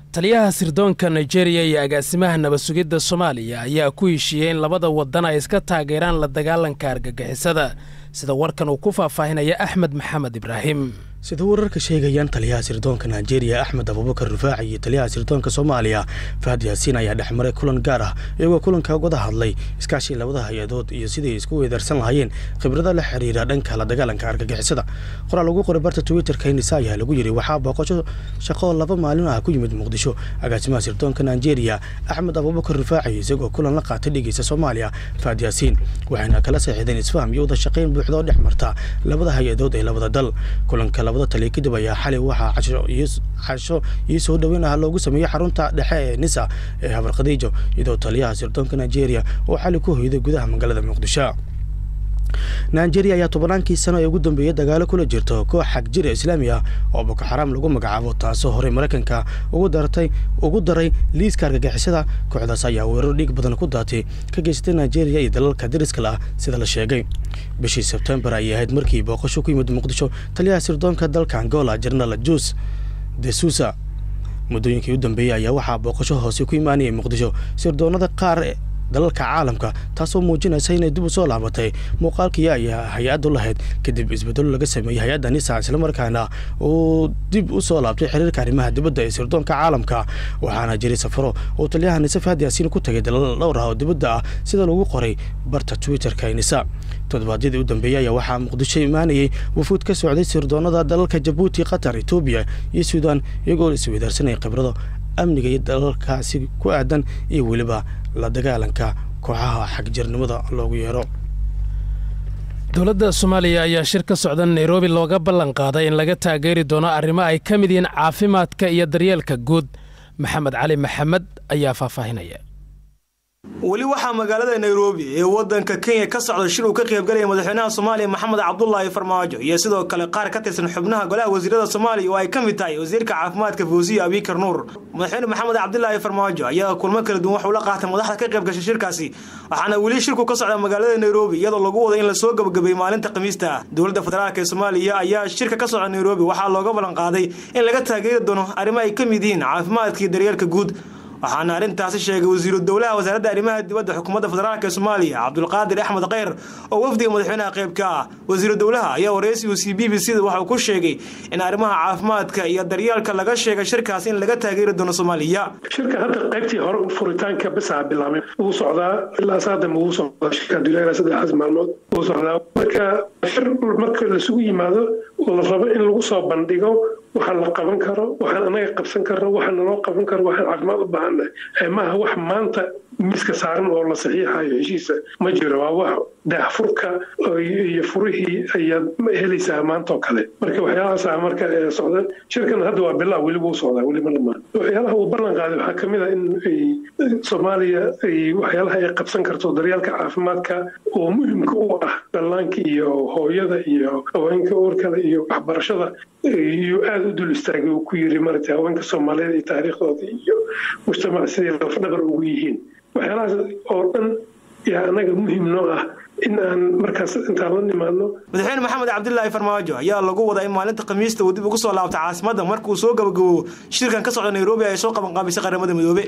taliyaha sirdoonka nigeria iyo agaasimaha nabad sugidda soomaaliya ayaa ku heshiiyey in labada wadan ay iska taageeraan la dagaalanka argagixisada sida warkan uu ku faahfaahinaya axmed maxamed ibraahim sida wararka sheegayaan taliyaha sirdoonka nigeria axmed abubakar rufaaci iyo taliyaha sirdoonka soomaaliya fahad yaasiin ayaa dhexmaray kulan gaar ah iyagoo kulanka wada hadlay iskaashii labada hay-adood iyo sidai isku weedaarsan lahaayeen khibrada la xiriira dhanka la dagaalanka argagixisada qoraal lagu qoray barta twitterka inisa ayaa lagu yiri waxaa booqasho shaqo laba maalin ah ku yimid muqdisho agaasimaha sirdoonka nigeria axmed abubakar rufaaci isagoo kulan la qaatay dhegeysa soomaaliya fahad yaasiin waxayna kala seexdeen isfaham iyo wada shaqayn buuxda oo dhex marta labada hay-adood ee labada dal kulanka labada taliya kadib ayaa xalay waxaa casho iyo soo dhoweyn ah loogu sameeyey xarunta dhexe ee nisa ee habar khadiijo iyadoo taliyaha sirdoonka nigeria oo xalay ku hoyday gudaha magaalada muqdisho nigeria ayaa tobannaankii sano ee ugu dambeeyey dagaalo kula jirto koox xag jira islaami ah oo boko xaraam lagu magacaabo taasoo horey maraykanka ugu dartay ugu daray liiska argagixisada kooxdaas ayaa weerar dhiig badan ku daatay ka geysatay nigeria iyo dalalka dariskale ah sida la sheegay bishii sebtembar ayay ahayd markii booqasho ku yimid muqdisho taliyaha sirdoonka dalka angola jenaraal jus de susa muddooyinkii u dambeeyey ayaa waxaa booqasho hoose ku imaanayay muqdisho sirdoonada qaar dalalka caalamka taasoo muujinaysa inay dib u soo laabatay muuqaalkii ay hay-addu lahayd kadib isbedelo laga sameeyey hay-adda nisa islamarkaana uu dib u soo laabtay xiriirka arrimaha dibadda ee sirdoonka caalamka waxaana jiray safaro uu taliyaha nise fahad yaasiin ku tagay dalal dhowr ah oo dibadda ah sida lagu qoray barta twitterka ee nisa toddobaadyadii u dambeeyey ayaa waxaa muqdisho imaanayay wufuud ka socday sirdoonada dalalka jabuuti qatar etoobiya iyo suudaan iyagoo isweydaarsanaya khibrado amniga iyo dalalkaasi ku aadan iyo weliba la dagaalanka kooxaha xagjirnimada loogu yeero dowladda soomaaliya ayaa shir ka socda nairobi looga ballan qaaday in laga taageeri doono arrimo ay ka mid yihiin caafimaadka iyo daryeelka guud maxamed cali maxamed ayaa faahfaahinaya weli waxaa magaalada nairobi ee wadanka kenya ka socda shir uu ka qaybgalaya madaxweynaha soomaaliya maxamed cabdulaahi farmaajo iyo sidoo kale qaar ka tirsan xubnaha golaha wasiirada soomaaliya oo ay ka mid tahay wasiirka caafimaadka fawsiya abikar nuur madaxweyne maxamed cabdilaahi farmaajo ayaa kulmo kala duwan waxuu la qaatay madaxda ka qayb gashay shirkaasi waxaana weli shirku ka socda magaalada nairobi iyadoo lagu wada in lasoo gabagabeeyey maalinta khamiista dowladda federaalk ee soomaaliya ayaa shirka ka socda nairobi waxaa looga ballan qaaday in laga taageeri doono arrimo ay ka mid yihiin caafimaadka iyo daryeelka guud waxaana arrintaasi sheegay wasiiru dowlaha wasaaradda arrimaha dibadda xukuumadda federaalk ee soomaaliya cabdulqaadir axmed kheyr oo wafdiga madaxweynaha qayb ka ah wasiiru dowlaha ayaa waraysigu c b b c da waxauu ku sheegay in arrimaha caafimaadka iyo daryeelka laga sheegay shirkaas in laga taageeri doono soomaaliya shirka hadda qaybtii hore furitaanka bisaa bilaabay wuu socdaa ilaa saadam wuu socdaa shirka duleera saddexaas maalmood wuu socdaa marka shir marka lasugu yimaado oo la rabo in lagu soo bandhigo waxaan la qaban karo waxaan anaga qabsan karno waxaan naloo qaban karo waxaan caafimaad u baahannahay maaha wax maanta miiska saaran oo la saxiixayo heshiisa ma jiro waa wax daahfurka iyo furihii ayaad helaysaa maanta oo kale marka waxyaalahaasa marka socda shirkan hadda waa bilaa weli wuu socdaa weli ma dhamaan waxyaalaha uu ballan qaaday waxaa ka mid a in soomaaliya ay waxyaalaha ay qabsan karto daryeelka caafimaadka oo muhimka u ah dhallaanka iyo hooyada iyo haweenka uurkale iyo waxbarashada iyo aada u dul istaagay uu ku yiri maratay haweenka soomaaliyeed iyo taariikhdooda iyo mujtamac siday lafdhabar ugu yihiin waxyaalahaas oo dhan yaa anaga muhim noo ah in aan markaas intaan la nimaadno madaxweyne maxamed cabdilaahi farmaajo ayaa lagu wadaa in maalinta khamiista uu dib ugu soo laabta caasimadda markuu soo gabagaboobo shirkan ka socda nairobi ay soo qabanqaabisay qaramada midoobe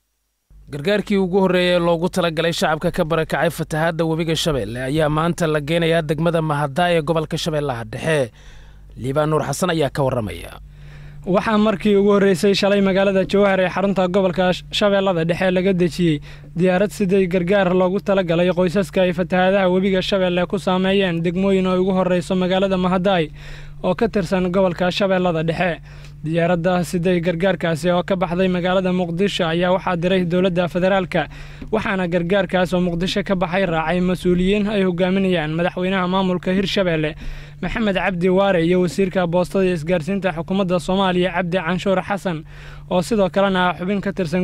gargaarkii ugu horreeyay ee loogu talagalay shacabka ka barakacay fatahaadda webiga shabeelle ayaa maanta la geenayaa degmada mahadaa ee gobolka shabeellaha dhexe liibaan nuur xasan ayaa ka warramaya waxaa markii ugu horreysay shalay magaalada jowhar ee xarunta gobolka shabeellada dhexe laga dejiyey diyaarad siday gargaar loogu talagalay qoysaska ay fatahaadaha webiga shabeelle ku saameeyeen degmooyin oo ugu horreyso magaalada mahadaay oo ka tirsan gobolka shabeellada dhexe diyaaradda siday gargaarkaasi oo ka baxday magaalada muqdisho ayaa waxaa diray dowladda federaalka waxaana gargaarkaas oo muqdisho ka baxay raacay mas-uuliyiin ay hogaaminayaan madaxweynaha maamulka hirshabeelle maxamed cabdi waare iyo wasiirka boostada iyo isgaarsiinta xukuumadda soomaaliya cabdi canshuur xasan oo sidoo kalena ah xubin ka tirsan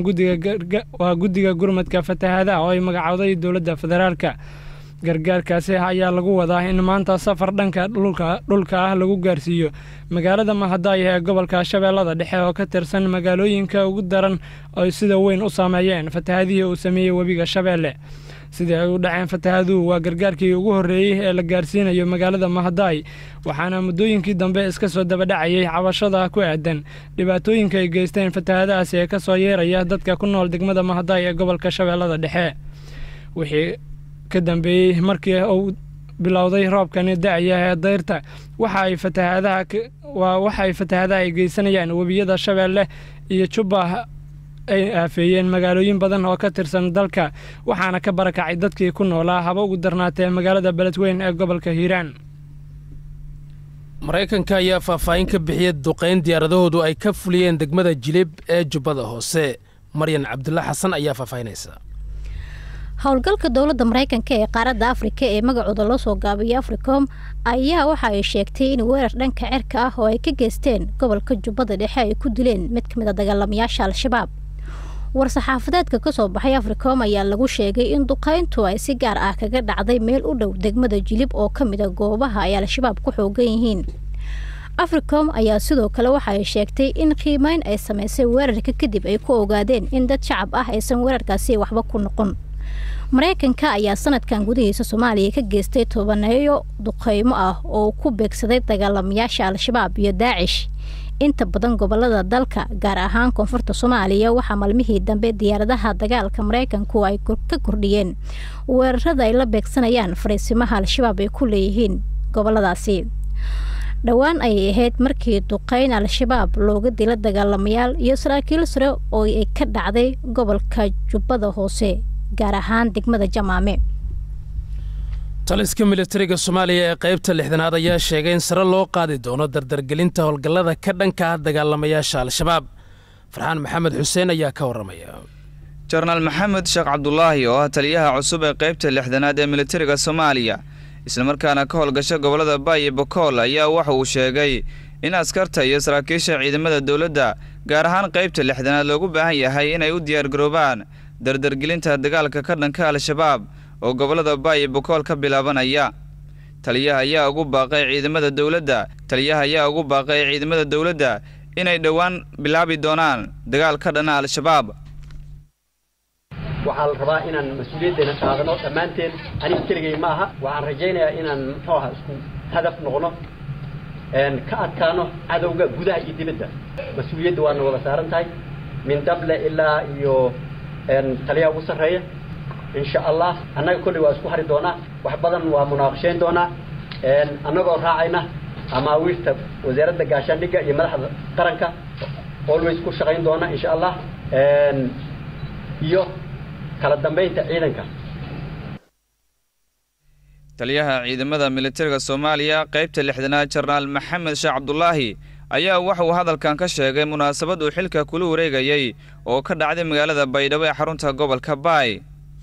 waa guddiga gurmadka fatahaadaha oo ay magacowday dowladda federaalka gargaarkaasi ayaa lagu wadaa in maanta safar dhanka dhulka ah lagu gaarsiiyo magaalada mahadaaya ee gobolka shabeellada dhexe oo ka tirsan magaalooyinka ugu daran ay sida weyn u saameeyeen fatahaadihii uu sameeyey webiga shabeelle sidii ay u dhaceen fatahaaduhu waa gargaarkii ugu horreeyey ee la gaarsiinayo magaalada mahadaay waxaana muddooyinkii dambe iska soo dabadhacayay cabashada ku aadan dhibaatooyinka ay geysteen fatahaadahaasi ee ka soo yeeraya dadka ku nool degmada mahadaay ee gobolka shabeellada dhexe wixii ka dambeeyey markii uu bilowday roobkani da-aya ee dayrta waxa ay fatahaadaha waa waxa ay fatahaadaha ay geysanayaan webiyada shabeelle iyo jubba ay aafeeyeen magaalooyin badan oo ka tirsan dalka waxaana ka barakacay dadkii ku noolaa haba ugu darnaatee magaalada beledweyn ee gobolka hiiraan maraykanka ayaa faahfaahin ka bixiyay duqayn diyaaradahoodu ay ka fuliyeen degmada jilib ee jubbada hoose maryan cabdulla xasan ayaa faahfaahinaysa howlgalka dowladda maraykanka ee qaaradda afrika ee magacooda loo soo gaabiyay africom ayaa waxa ay sheegtay in weerar dhanka cirka ah oo ay ka geysteen gobolka jubbada dhexe ay ku dileen mid ka mid a dagaalamayaasha al-shabaab war-saxaafadeedka ka soo baxay africom ayaa lagu sheegay in duqayntu ay si gaar ah kaga dhacday meel u dhow degmada jilib oo ka mid a goobaha ay al-shabaab ku xoogan yihiin africom ayaa sidoo kale waxa ay sheegtay in qiimeyn ay samaysay weerarka kadib ay ku ogaadeen in dad shacab ah aysan weerarkaasi waxba ku noqon maraykanka ayaa sanadkan gudihiisa soomaaliya ka geystay tobaneeyo duqeymo ah oo ku beegsaday dagaalamayaasha al-shabaab iyo daacish inta badan gobolada dalka gaar ahaan koonfurta soomaaliya waxaa maalmihii dambe diyaaradaha dagaalka maraykanku ay ka kordhiyeen weerarada ay la beegsanayaan fariisimaha al-shabaab ay ku leeyihiin goboladaasi dhowaan ayay ahayd markii duqeyn al-shabaab looga dila dagaalamayaal iyo saraakiil sare oo ay ka dhacday gobolka jubbada hoose gaar ahaan degmada jamaame taliska militariga soomaaliya ee qaybta lixdanaad ayaa sheegay in sare loo qaadi doono dardargelinta howlgallada ka dhanka ah dagaalamayaasha al-shabaab farxaan maxamed xuseen ayaa ka warramaya jenaraal maxamed sheekh cabdulaahi oo ah taliyaha cusub ee qaybta lixdanaad ee militariga soomaaliya islamarkaana ka howlgasha gobollada baay iyo bokool ayaa waxa uu sheegay in askarta iyo saraakiisha ciidamada dowladda gaar ahaan qaybta lixdanaad loogu baahan yahay inay u diyaargaroobaan dardargelinta dagaalka ka dhanka al-shabaab oo gobollada baay iyo bokool ka bilaabanaya taliyaha ayaa ugu baaqay ciidamada dowladda taliyaha ayaa ugu baaqay ciidamada dowladda inay dhowaan bilaabi doonaan dagaal ka dhana al-shabaab waxaa la rabaa inaan mas-uuliyaddeena qaadano dhammaanteen aniga keligay ma aha waxaan rajaynayaa inaan muxuu aha isku hadaf noqno ka adkaano cadowga gudaha iyo dibadda mas-uuliyadda waana wada saaran tahay min dable ilaa iyo taliyaha ugu sarreeya insha allah annaga kolley waa isku hari doonaa wax badan waa munaaqashayn doonaa annagoo raacayna amaawiirta wasaaradda gaashaandhigga iyo madaxda qaranka always ku shaqayn doona insha allah iyo kala dambaynta ciidanka taliyaha ciidamada militariga soomaaliya qaybta lixdanaad jenaraal maxamed sheekh cabdulaahi ayaa waxa uu hadalkan ka sheegay munaasabad uu xilka kula wareegayay oo ka dhacday magaalada baydhabo ee xarunta gobolka baay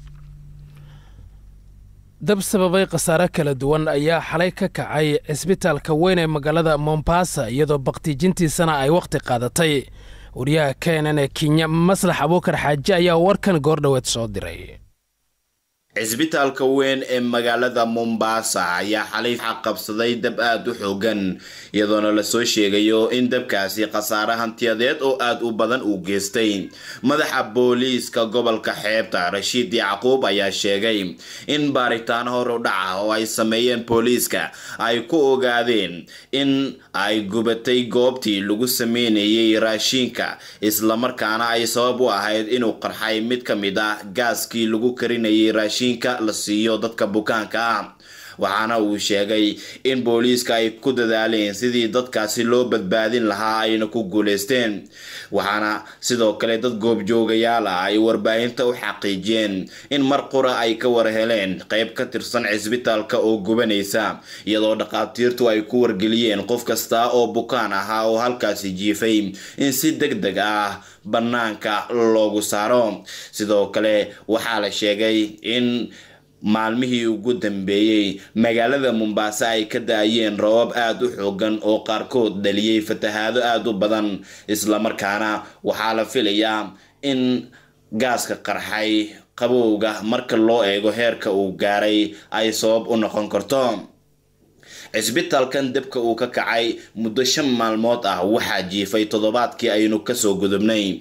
dab sababay khasaare kala duwan ayaa xalay ka kacay cisbitaalka weyn ee magaalada mombasa iyadoo baktiijintiisana ay wakhti qaadatay wariyaha keenan ee kenya maslax abuukar xaaji ayaa warkan goordhoweed soo diray cisbitaalka weyn ee magaalada mombasa ayaa xalay qabsaday dab aada u xoogan iyadoona lasoo sheegayo in dabkaasi khasaare hantiyadeed oo aada u badan uu geystay madaxa booliiska gobolka xeebta rashiid yacquub ayaa sheegay in baaritaan hor u dhaca oo ay sameeyeen booliiska ay ku ogaadeen in ay gubatay goobtii lagu sameynayay raashiinka islamarkaana ay sabab u ahayd inuu qarxay mid ka mid ah gaaskii lagu karinayay raashiin la siiyo dadka bukaanka ah waxaana uu sheegay in booliiska ay ku dadaaleen sidii dadkaasi loo badbaadin lahaa ayna ku guuleysteen waxaana sidoo kale dad goobjoogayaal ah ay warbaahinta u xaqiijiyeen in mar qura ay ka war heleen qayb ka tirsan cisbitaalka oo gubanaysa iyadoo dhaqaatiirtu ay ku wargeliyeen qof kasta oo bukaan ahaa oo halkaasi jiifay in si deg deg ah bannaanka loogu saaro sidoo kale waxaa la sheegay in maalmihii ugu dambeeyey magaalada mombaaso ay ka da-ayeen roobab aada u xoogan oo qaarkood dhaliyey fatahaado aada u badan islamarkaana waxaa la filayaa in gaaska qarxay qabowga marka loo eego heerka uu gaaray ay sabab u noqon karto cisbitaalkan dabka uu ka kacay muddo shan maalmood ah waxaa jiifay toddobaadkii aynu kasoo gudubnay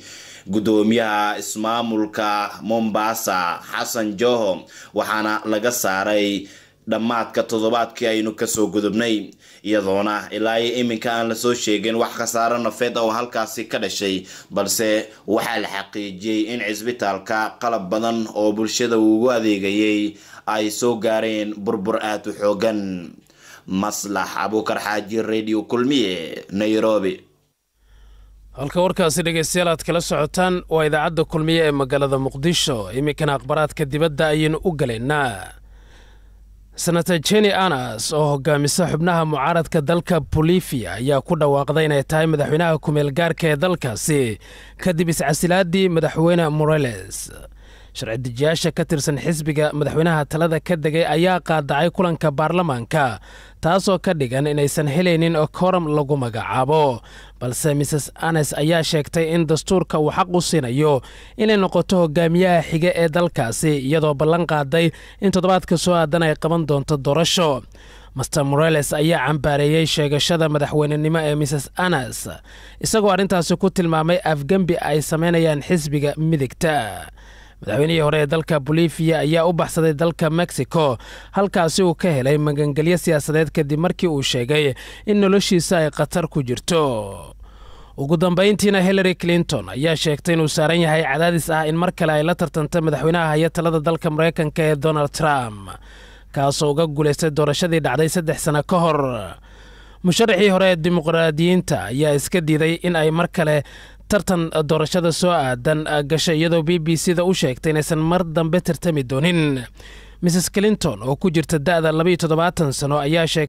gudoomiyaha ismaamulka mombasa xasan joho waxaana laga saaray dhammaadka toddobaadkii aynu kasoo gudubnay iyadoona ilaa iyo iminka aan lasoo sheegin wax khasaaro nafeed oo halkaasi ka dhashay balse waxaa la xaqiijiyey in cisbitaalka qalab badan oo bulshada uugu adeegayay ay soo gaareen burbur aada u xoogan maslax abuukar xaaji radio kulmiye nairobi halka warkaasi dhegaystayaal aad kala socotaan waa idaacadda kulmiye ee magaalada muqdisho iminkana akhbaraadka dibadda ayaynu u galaynaa senator jeni anas oo hogaamisa xubnaha mucaaradka dalka bolivia ayaa ku dhawaaqday inay tahay madaxweynaha kumeel gaarka ee dalkaasi kadib iscasilaadii madaxweyne moreles sharci dejiyaasha ka tirsan xisbiga madaxweynaha talada ka degay ayaa qaadacay kulanka baarlamaanka taasoo ka dhigan inaysan helaynin koram lagu magacaabo balse mrs anes ayaa sheegtay in dastuurka uu xaq u siinayo inay noqoto hogaamiyaha xige ee dalkaasi iyadoo ballan qaaday in toddobaadka soo aadan ay qaban doonto doorasho master moreles ayaa cambaareeyey sheegashada madaxweynenimo ee mrs anas isagoo arrintaasi ku tilmaamay afgembi ay samaynayaan xisbiga midigta madaxweynihii hore ee dalka bolivia ayaa u baxsaday dalka mexico halkaasi uu ka helay magangelyo siyaasadeed kadib markii uu sheegay in noloshiisa ay khatar ku jirto ugu dambayntiina hillary clinton ayaa sheegtay inuu saaran yahay cadaadis ah in mar kale ay la tartanta madaxweynaha haya talada dalka maraykanka ee donald trump kaasoo uga guulaystay doorashadii dhacday saddex sano ka hor musharaxii hore ee dimuqraadiyiinta ayaa iska diiday in ay mar kale tartan doorashada soo aadan gashay iyadoo b b c da u sheegtay inaysan mar dambe tartami doonin mrs clinton oo ku jirta da'da labaiyo toddobaatan sano ayaa sheegtay